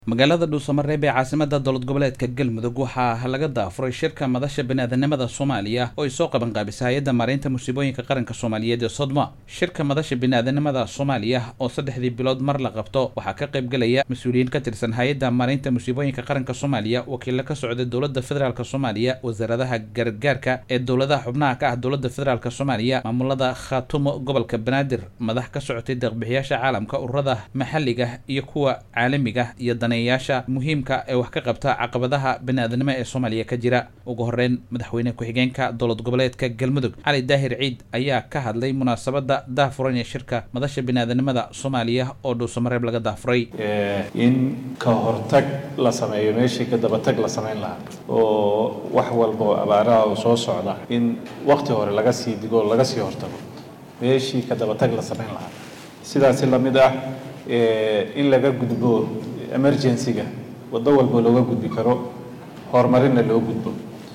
magaalada dhuusamareeb ee caasimada dowlad goboleedka galmudug waxaa laga daafuray shirka madasha baniaadanimada soomaaliya oo ay soo qaban qaabisay hay-adda maareynta musiibooyinka qaranka soomaaliyeed ee sodma shirka madasha baniaadanimada soomaaliya oo saddexdii bilood mar la qabto waxaa ka qaybgelaya mas-uuliyiin ka tirsan hay-adda maareynta musiibooyinka qaranka soomaaliya wakiilo ka socda dowladda federaalk soomaaliya wasaaradaha gargaarka ee dowladaha xubnaha ka ah dowladda federaalk soomaaliya maamulada khaatumo gobolka banaadir madax ka socotay deeqbixiyaasha caalamka ururada maxalliga iyo kuwa caalamiga iyo yaasha muhiimka ee wax ka qabta caqabadaha bani-aadanimo ee soomaaliya ka jira ugu horeyn madaxweyne ku-xigeenka dowlad goboleedka galmudug cali daahir ciid ayaa ka hadlay munaasabada daafuran ee shirka madasha bani-aadanimada soomaaliya oo dhuusamareeb laga daafuray in ka hortag la sameeyo meeshii ka dabatag la samayn lahaa oo wax walba oo abaaraha oo soo socda in wakti hore laga sii digo oo laga sii hortago meeshii ka dabatag la samayn lahaa sidaasi lamid ah in laga gudbo emergency-ga waddo walba looga gudbi karo horumarinna loo gudbo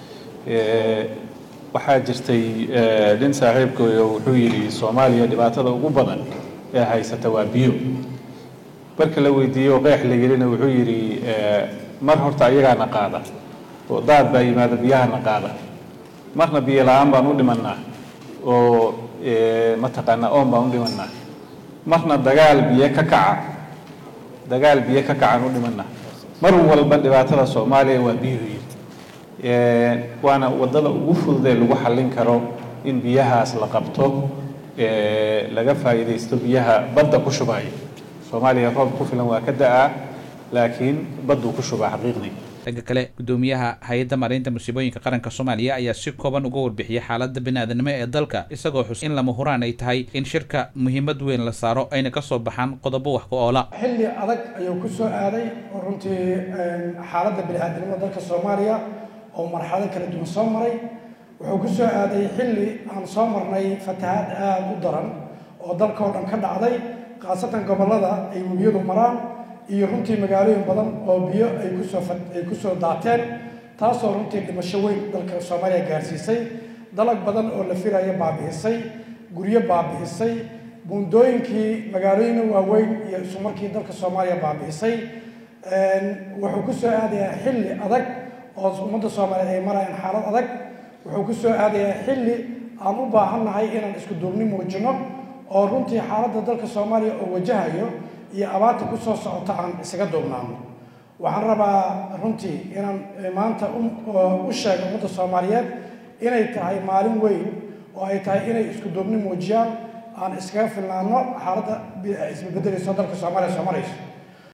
waxaa jirtay nin saaxiibkooyo wuxuu yidhi soomaaliya dhibaatada ugu badan ee haysata waa biyo marka la weydiiyey oo qeex la yelina wuxuu yidhi mar horta ayagaana qaada oo daad baa yimaada biyahana qaada marna biyo la-aan baan u dhimanaa oo mataqaanaa oon baan u dhimanaa marna dagaal biyo ka kaca dagaal biyo ka kacan u dhimana mar walba dhibaatada soomaaliya waa biyuhu yiri waana waddada ugu fududee lagu xallin karo in biyahaas la qabto laga faa'iidaysto biyaha badda ku shubaayo soomaaliya roob ku filan waa ka da-aa laakiin badduu ku shubaa xaqiiqdii dhanka kale guddoomiyaha hay-adda maareynta musiibooyinka qaranka soomaaliya ayaa si kooban uga warbixiyay xaaladda bani-aadanimo ee dalka isagoo xus in lama huraan ay tahay in shirka muhiimad weyn la saaro ayna ka soo baxaan qodobo wax ku oola xilli adag ayuu ku soo aaday oo runtii xaaladda bani-aadanimada dalka soomaaliya oo marxalado kala duwan soo maray wuxuu ku soo aaday xilli aan soo marnay fatahaad aada u daran oo dalka oo dhan ka dhacday khaasatan gobollada ay webiyadu maraan iyo runtii magaalooyin badan oo biyo ay kusoo ay kusoo daateen taasoo runtii dhimasho weyn dalka soomaaliya gaarsiisay dalag badan oo la filaya baabi'isay guryo baabi'isay buundooyinkii magaalooyina waaweyn iyo isumarkii dalka soomaaliya baabi'isay wuxuu ku soo aadayaa xilli adag oo ummadda soomaaliyeed ay marayaan xaalad adag wuxuu ku soo aadayaa xilli aan u baahannahay inaan isku duubni muujino oo runtii xaaladda dalka soomaaliya oo wajahayo iyo abaarta ku soo socota aan isaga duubnaano waxaan rabaa runtii inaan maanta u sheego ummadda soomaaliyeed inay tahay maalin weyn oo ay tahay inay isku duubni muujiyaan aan iskaga filnaano xaaladda isbabeddelayso dalka soomaaliya soo marayso